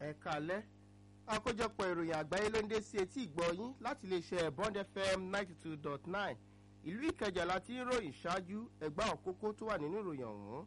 ẹ̀ka alẹ́ àkójọpọ̀ ìròyìn àgbáyé ló ń dé sí etí ìgbọ́ yín láti iléeṣẹ́ bond fm ninety two dot nine ìlú ìkẹjà láti ń ròyìn ṣáájú ẹgbẹ́ àwọn kókó tó wà nínú ìròyìn ọ̀hún.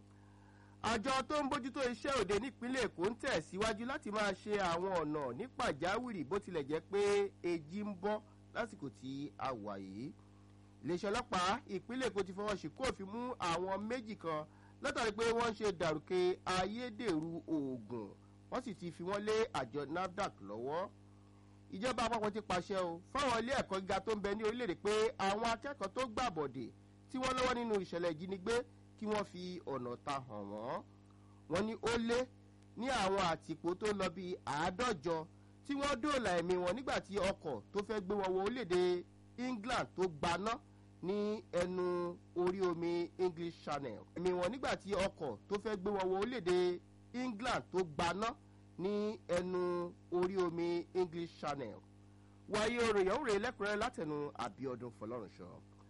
àjọ tó ń bójútó iṣẹ́ òde nípínlẹ̀ èkó ń tẹ̀síwájú láti máa ṣe àwọn ọ̀nà ní pàjáwìrì bó tilẹ̀ jẹ́ pé èjì ń bọ́ lásìkò tí a wà yìí. iléeṣẹ́ ọlọ́pàá ìpínlẹ̀ èkó ti fọwọ́ sí kóòfin mú àwọn méjì kan látàrí pé wọ́n ń ṣe dàrúkẹ ayédèrú oògùn wọ́n sì ti fi wọ́n lé àjọ nafdac lọ́wọ́ ìjọba àpapọ̀ ti pàṣẹ o fáwọn ilé ẹ̀kọ́ gíga tó ń bẹ ní orílẹ̀-èdè pé àwọn akẹ́kọ̀ọ́ tó gbàbọ̀dè tí wọ́n lọ́wọ́ nínú ìṣẹ̀lẹ̀ ìjínigbé kí wọ́n fi ọ̀nà ta hàn wọ́n wọ́n ní ó lé ní àwọn àtìpó tó lọ bíi àádọ́jọ tí wọ́n dóòlà ẹ̀mí wọn nígbà tí ọkọ̀ tó fẹ́ gbé wọn wọ orílẹ̀-èdè england tó gbaná ní ẹnu orí omi english channel ẹ̀mí wọn nígbà tí ọkọ̀ tó fẹ́ gbé wọn wọ orílẹ̀-èdè england tó gbaná ní ẹnu orí omi english channel wáyé oròyìn òrè lẹ́kùnrẹ́rẹ́ látẹnu àbíọdún fọlọ́runṣọ.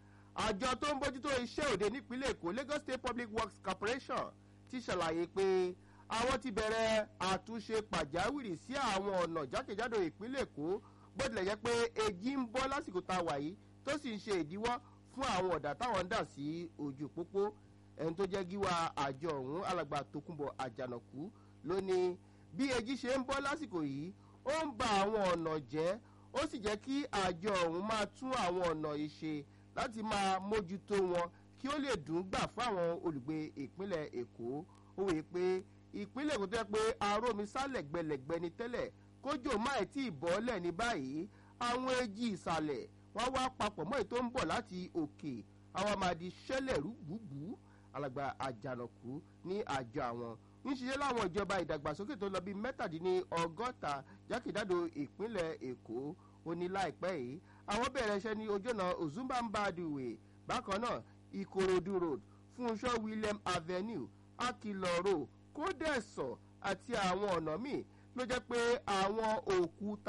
àjọ tó ń bójútó iṣẹ́ òde nípínlẹ̀ èkó lagos state public works corporation ti ṣàlàyé pé àwọn ti bẹ̀rẹ̀ àtúnṣe pàjáwìrì sí àwọn ọ̀nà jákèjádò ìpínlẹ̀ èkó bó tilẹ̀ jẹ́ pé èjì ń bọ́ lásìkò tá a wà yìí tó sì ń ṣe ìdíwọ́ fún àwọn ọ̀dà táwọn ń dà sí ojú pópó ẹni tó jẹ́ gíwá àjọ ọ̀hún alàgbà tókùnbọ̀ àjànàkú ló ní bí èjì ṣe ń bọ́ lásìkò yìí ó ń ba àwọn ọ̀nà jẹ́ ó sì jẹ́ kí àjọ ọ̀hún máa tún àwọn ọ̀nà yìí ṣe láti máa mójútó wọn kí ó lè dùn gbà fún àwọn olùgbé ìpínlẹ̀ èkó ó wèé pé ìpínlẹ̀ èkó tó yẹ pé arómi sálẹ̀ gbẹlẹ̀gbẹ ni tẹ́lẹ̀ kójò máì tí ì bọ́lẹ̀ ní báyìí àwọn èjì ìsàlẹ̀ wọ́n wá papọ̀ mọ́ èyí tó ń bọ̀ láti òkè àwọn máa di ṣẹlẹ̀ rúgbùgbù alàgbà àjànàkú ní àjọ àwọn ń ṣiṣẹ́ láwọn ìjọba ìdàgbàsókè tó lọ bí mẹ́tàdínní ọgọ́ta jákèjádò ìpínlẹ̀ èkó ó ní láìpẹ́ yìí àwọn bẹ̀rẹ̀ iṣẹ́ ní ojúnà ozumbambadiwe bákan náà ìkòròdú road fúnṣọ́ william avenue akilọ road kódẹ̀sọ̀ àti àwọn ọ̀nà míì ló jẹ́ pé àwọn òkúta